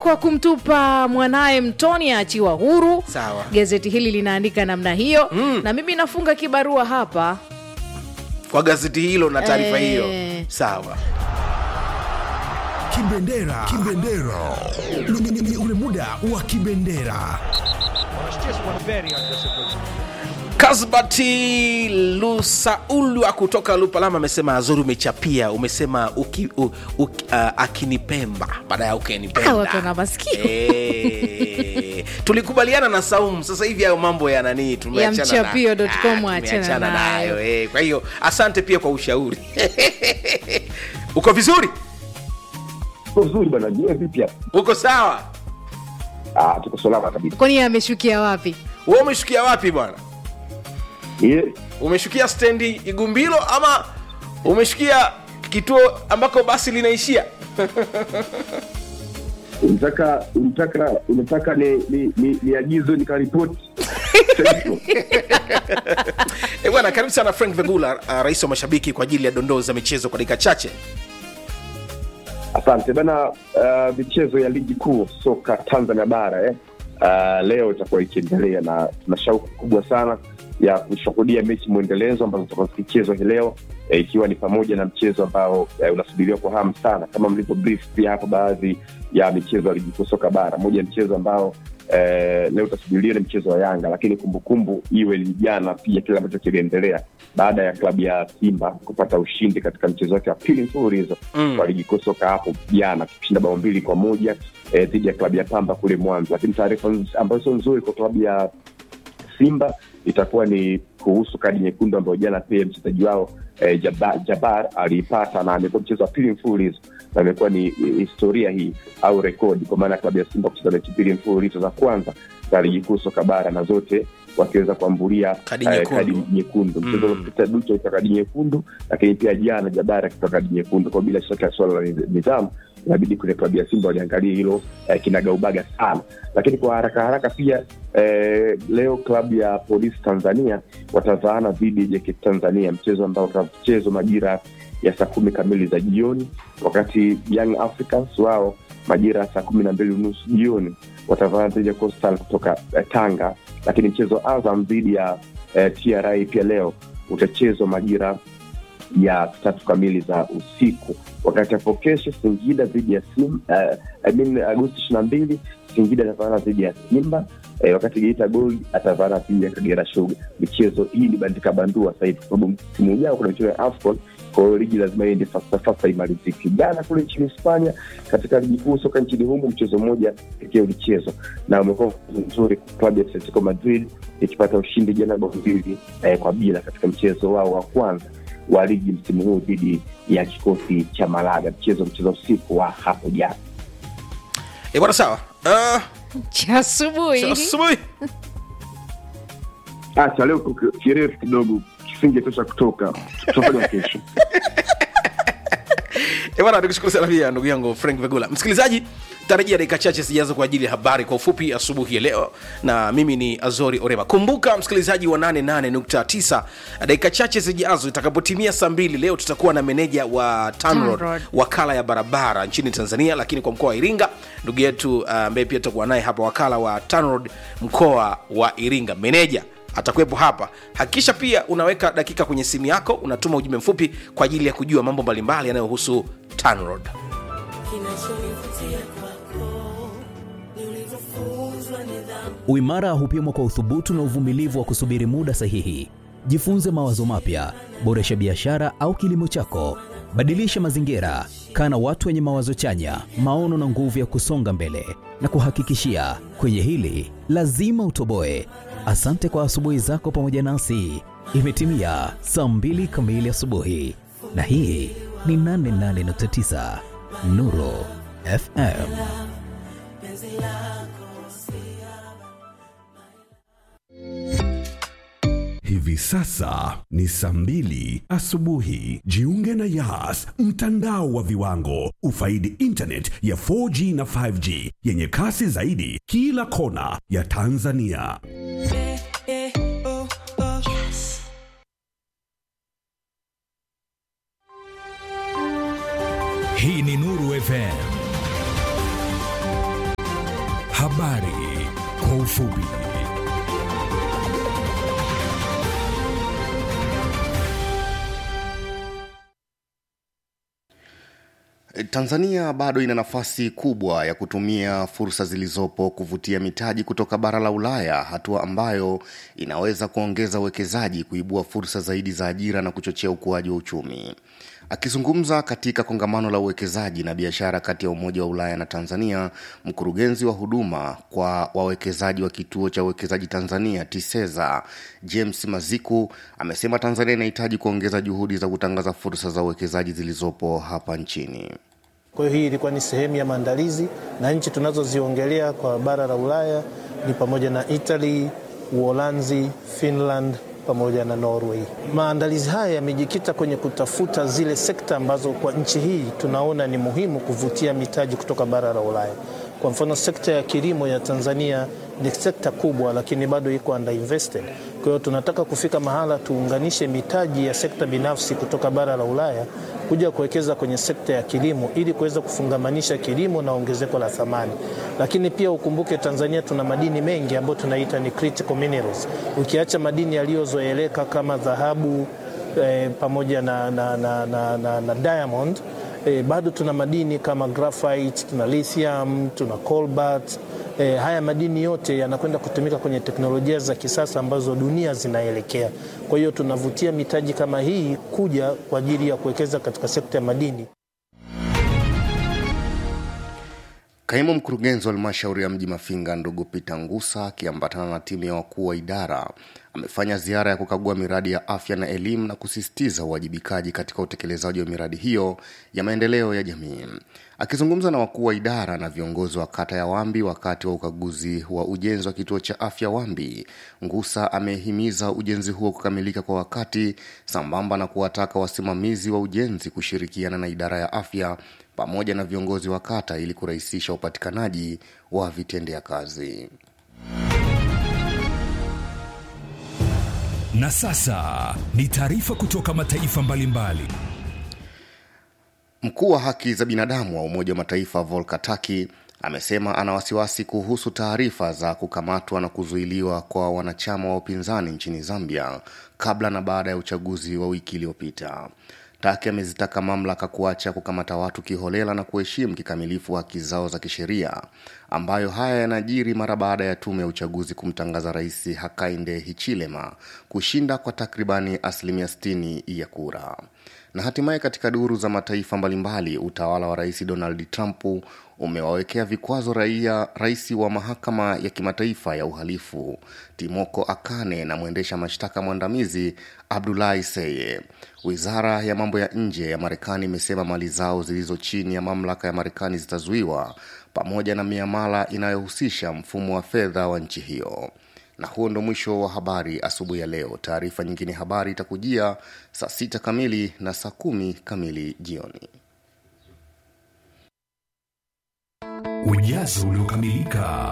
kwa kumtupa mwanaye mtoni aachiwa huru Sawa. gazeti hili linaandika namna hiyo mm. na mimi nafunga kibarua hapa kwa gazeti hilo na taarifa Eh. hiyo sawa Kibendera, kibendera, Ni- ni- ni ule muda wa kibendera. kasbati lusaulwa kutoka lupalama amesema azuri umechapia umesema uki, u, u, uh, akinipemba baada ya Ah, ukenipenda watu wana masikio. Eh, tulikubaliana na saumu sasa hivi hayo mambo ya nani tumeachana na- mchapio.com Ah, achana tumeachana nayo. nayo eh. kwa hiyo asante pia kwa ushauri uko vizuri Uko vizuri bwana, je, vipi hapa? uko sawa Ah, tuko salama kabisa. kwani ameshukia wapi we umeshukia wapi bwana Ye, umeshukia stendi igumbilo ama umeshukia kituo ambako basi linaishia unataka unataka unataka ni ni ni, ni agizo nikaripoti. e bwana karibu sana frank vegula uh, rais wa mashabiki kwa ajili ya dondoo za michezo kwa dakika chache Asante bana. Uh, michezo ya ligi kuu soka Tanzania bara eh. Uh, leo itakuwa ikiendelea na tuna shauku kubwa sana ya kushuhudia mechi mwendelezo ambazo zitakuwa zikichezwa hii leo eh, ikiwa ni pamoja na mchezo ambao eh, unasubiriwa kwa hamu sana kama mlivyo brief pia hapo baadhi ya michezo ya ligi kuu soka bara. Moja ya mchezo ambao eh, leo utasubiriwa ni mchezo wa Yanga, lakini kumbukumbu iwe ni jana pia kile ambacho kiliendelea baada ya klabu ya Simba kupata ushindi katika mchezo wake wa pili mfululizo Mm. wa ligi kuu soka hapo jana tukishinda bao mbili kwa moja eh, dhidi ya klabu ya Pamba kule Mwanza. Lakini taarifa nz- ambayo sio nzuri kwa klabu ya Simba itakuwa ni kuhusu kadi nyekundu ambayo jana pia mchezaji wao eh, Jabar, Jabar aliipata na amekuwa mchezo wa pili mfululizo na imekuwa ni ni historia hii au rekodi kwa maana ya klabu ya Simba kucheza mechi mbili mfululizo za kwanza za ligi kuu soka bara na zote wakiweza kuambulia Kadi eh, nyekundu. kadi nyekundu. Mchezo Mm. uliopita Ducho alitoa kadi nyekundu, lakini pia jana Jabari akitoa kadi nyekundu. Kwa bila shaka swala la nidhamu inabidi kwenye klabu ya Simba waliangalia hilo eh, kinagaubaga sana, lakini kwa haraka haraka pia eh, leo klabu ya Polisi Tanzania watavaana dhidi ya JKT Tanzania, mchezo ambao utachezwa majira ya saa kumi kamili za jioni, wakati Young Africans wao majira ya saa kumi na mbili unusu jioni watavaana dhidi ya Coastal kutoka eh, Tanga, lakini mchezo wa Azam dhidi ya eh, TRA pia leo utachezwa majira ya tatu kamili za usiku wakati hapo kesho singida dhidi ya sim uh, I mean, agosti ishiri na mbili singida atavaana dhidi ya simba eh, wakati geita gold atavaana dhidi ya kagera shuga michezo hii ni bandika bandua sahivi kwa sababu msimu ujao kuna michezo ya afcon kwa hiyo ligi lazima iende fasafasa imalizike jana kule nchini hispania katika ligi kuu soka nchini humu mchezo mmoja pekee ulichezwa na umekuwa mchezo mzuri klabu ya atletico madrid ikipata ushindi jana bao mbili eh, kwa bila katika mchezo wao wa kwanza wa ligi msimu huu dhidi ya kikosi cha Malaga, mchezo mchezo usiku wa hapo jana. e bwana sawa uh, cha asubuhi asubuhi Acha leo kuki- kirefu kidogo, kisingetosha kutoka, tutafanya kesho. E bwana, nikushukuru sana pia ndugu yangu Frank Vegula. Msikilizaji, tarajia dakika chache zijazo kwa ajili ya habari kwa ufupi asubuhi ya leo, na mimi ni Azori Orema. Kumbuka msikilizaji wa 88.9, dakika chache zijazo itakapotimia saa mbili leo tutakuwa na meneja wa TANROADS, TANROADS. wakala ya barabara nchini Tanzania, lakini kwa mkoa wa Iringa, ndugu yetu uh, ambaye pia tutakuwa naye hapa, wakala wa TANROADS mkoa wa Iringa, meneja atakuwepo hapa hakikisha pia unaweka dakika kwenye simu yako unatuma ujumbe mfupi kwa ajili ya kujua mambo mbalimbali yanayohusu tanrod kinachonivutia kwako ni ulivyofunzwa nidhamu Uimara hupimwa kwa uthubutu na uvumilivu wa kusubiri muda sahihi. Jifunze mawazo mapya, boresha biashara au kilimo chako, badilisha mazingira, kaa na watu wenye mawazo chanya, maono na nguvu ya kusonga mbele. Na kuhakikishia kwenye hili lazima utoboe. Asante kwa asubuhi zako pamoja nasi. Imetimia saa mbili kamili asubuhi, na hii ni 88.9 Nuru FM. Hivi sasa ni saa mbili asubuhi. Jiunge na Yas, mtandao wa viwango. Ufaidi internet ya 4G na 5G yenye kasi zaidi kila kona ya Tanzania. Hii ni Nuru FM. Habari kwa ufupi. Tanzania bado ina nafasi kubwa ya kutumia fursa zilizopo kuvutia mitaji kutoka bara la Ulaya, hatua ambayo inaweza kuongeza uwekezaji, kuibua fursa zaidi za ajira na kuchochea ukuaji wa uchumi. Akizungumza katika kongamano la uwekezaji na biashara kati ya Umoja wa Ulaya na Tanzania, mkurugenzi wa huduma kwa wawekezaji wa kituo cha uwekezaji Tanzania TISEZA James Maziku amesema Tanzania inahitaji kuongeza juhudi za kutangaza fursa za uwekezaji zilizopo hapa nchini. Kwa hiyo hii ilikuwa ni sehemu ya maandalizi, na nchi tunazoziongelea kwa bara la Ulaya ni pamoja na Italy, Uholanzi, Finland pamoja na Norway. Maandalizi haya yamejikita kwenye kutafuta zile sekta ambazo kwa nchi hii tunaona ni muhimu kuvutia mitaji kutoka bara la Ulaya. Kwa mfano, sekta ya kilimo ya Tanzania ni sekta kubwa, lakini bado iko underinvested. Kwa hiyo tunataka kufika mahala tuunganishe mitaji ya sekta binafsi kutoka bara la Ulaya kuja kuwekeza kwenye sekta ya kilimo ili kuweza kufungamanisha kilimo na ongezeko la thamani. Lakini pia ukumbuke, Tanzania tuna madini mengi ambayo tunaita ni critical minerals. Ukiacha madini yaliyozoeleka kama dhahabu eh, pamoja na, na, na, na, na, na diamond eh, bado tuna madini kama graphite, tuna lithium, tuna cobalt E, haya madini yote yanakwenda kutumika kwenye teknolojia za kisasa ambazo dunia zinaelekea. Kwa hiyo tunavutia mitaji kama hii kuja kwa ajili ya kuwekeza katika sekta ya madini. Kaimu mkurugenzi wa halmashauri ya mji Mafinga ndugu Peter Ngusa akiambatana na timu ya wakuu wa idara amefanya ziara ya kukagua miradi ya afya na elimu na kusisitiza uwajibikaji katika utekelezaji wa miradi hiyo ya maendeleo ya jamii. Akizungumza na wakuu wa idara na viongozi wa kata ya Wambi wakati wa ukaguzi wa ujenzi wa kituo cha afya Wambi, Ngusa amehimiza ujenzi huo kukamilika kwa wakati sambamba na kuwataka wasimamizi wa ujenzi kushirikiana na idara ya afya pamoja na viongozi wa kata ili kurahisisha upatikanaji wa vitendea kazi. Na sasa ni taarifa kutoka mataifa mbalimbali. Mkuu wa haki za binadamu wa Umoja wa Mataifa Volker Turk amesema ana wasiwasi kuhusu taarifa za kukamatwa na kuzuiliwa kwa wanachama wa upinzani nchini Zambia kabla na baada ya uchaguzi wa wiki iliyopita. Taki amezitaka mamlaka kuacha kukamata watu kiholela na kuheshimu kikamilifu haki zao za kisheria, ambayo haya yanajiri mara baada ya tume ya uchaguzi kumtangaza Rais Hakainde Hichilema kushinda kwa takribani asilimia 60 ya kura. Na hatimaye katika duru za mataifa mbalimbali, utawala wa Rais Donald Trump umewawekea vikwazo raia rais wa mahakama ya kimataifa ya uhalifu Timoko Akane na mwendesha mashtaka mwandamizi Abdulahi Seye. Wizara ya mambo ya nje ya Marekani imesema mali zao zilizo chini ya mamlaka ya Marekani zitazuiwa pamoja na miamala inayohusisha mfumo wa fedha wa nchi hiyo. Na huo ndo mwisho wa habari asubuhi ya leo. Taarifa nyingine habari itakujia saa sita kamili na saa kumi kamili jioni. Ujazo uliokamilika.